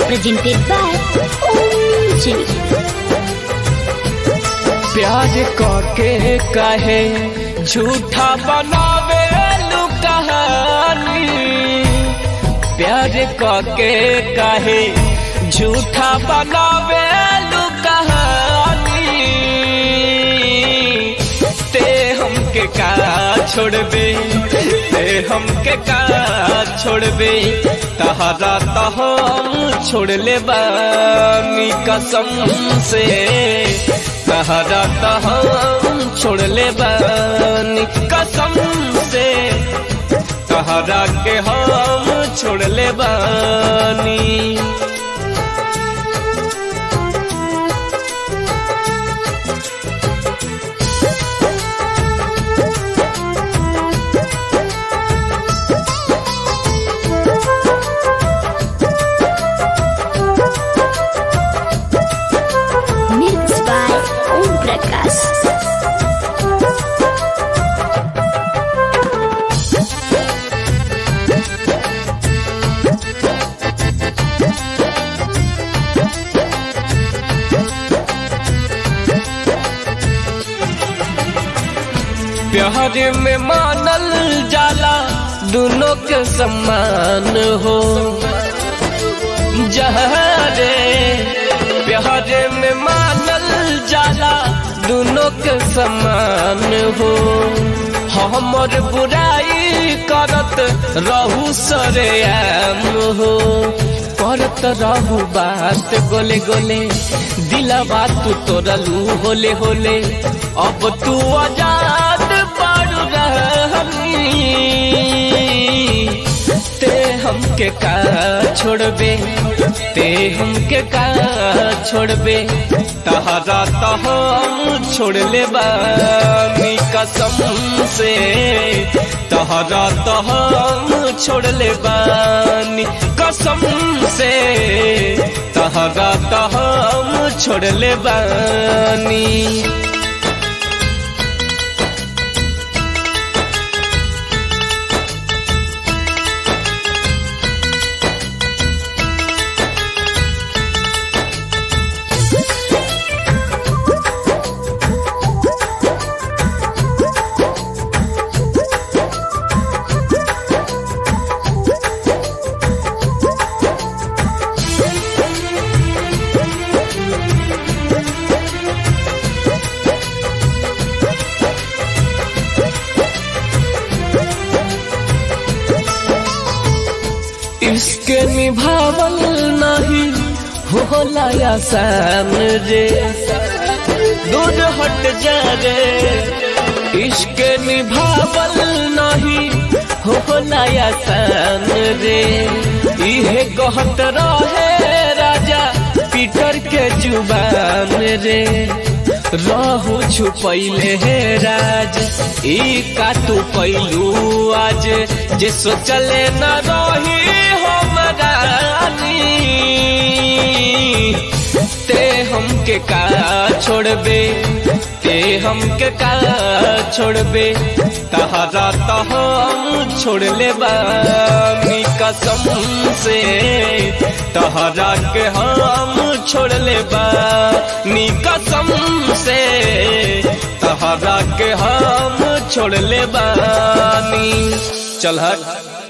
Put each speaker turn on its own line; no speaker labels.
presented by Om Music.
प्यार करके कहे झूठा बनावे कहानी प्यार करके कहे झूठा बनावे कहानी ते हमके का छोड़बे ते हमके का छोड़बे तहरा तो हम छोड़ ले बानी कसम से तहरा तो हम छोड़ ले बानी कसम से तहरा के हम छोड़ ले बानी
Mixed by Om Prakash.
प्यार में मानल जाला दोनों के समान हो जहरे प्यार में मानल जाला दोनों के समान हो हमर बुराई करत रहू सरेआम हो करत रहू बात गोले गोले दिलवा तू तोरलू होले होले अब तू आजाद पारू रहनी ते हमके का छोड़बे ते हमके का छोड़बे तहरा तो हम छोड़ ले बानी कसम से तहरा तो हम छोड़ ले बानी कसम से तहरा तो हम छोड़ ले बानी इसके निभावल नहीं होला आसान रे दूर हट जा रे इसके निभावल नहीं होला आसान रे इहे कहत रहे राजा पीटर के जुबान रे रहू छुपैले हे राज ई का तू कैलू आज जे सोचले न रही हम रानी ते हमके का छोड़बे ते हमके का छोड़बे तहरा तो हम छोड़ ले बानी कसम से तहरा के हम छोड़ ले बानी कसम से तहरा के हम छोड़ ले बानी चल हट